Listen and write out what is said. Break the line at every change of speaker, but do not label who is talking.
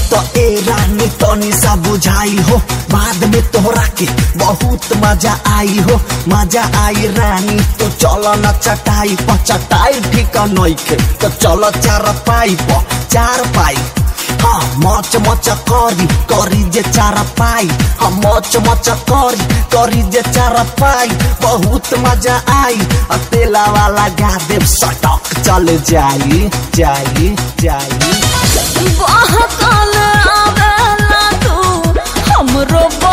तो ए रानी तनी सा बुझाई हो बाद में तोहरा के बहुत मजा आई हो मजा आई रानी तो चलो न चटाई पर चटाई ठीक नइखे तो चलो चार पाई पर चार पाई हाँ मच मच करी करी जे चार पाई हाँ मच मच करी करी जे चार पाई बहुत मजा आई आ तेला वाला गा देव सटक चल जाई जाई जाई
बहकल आवेला तू हमरो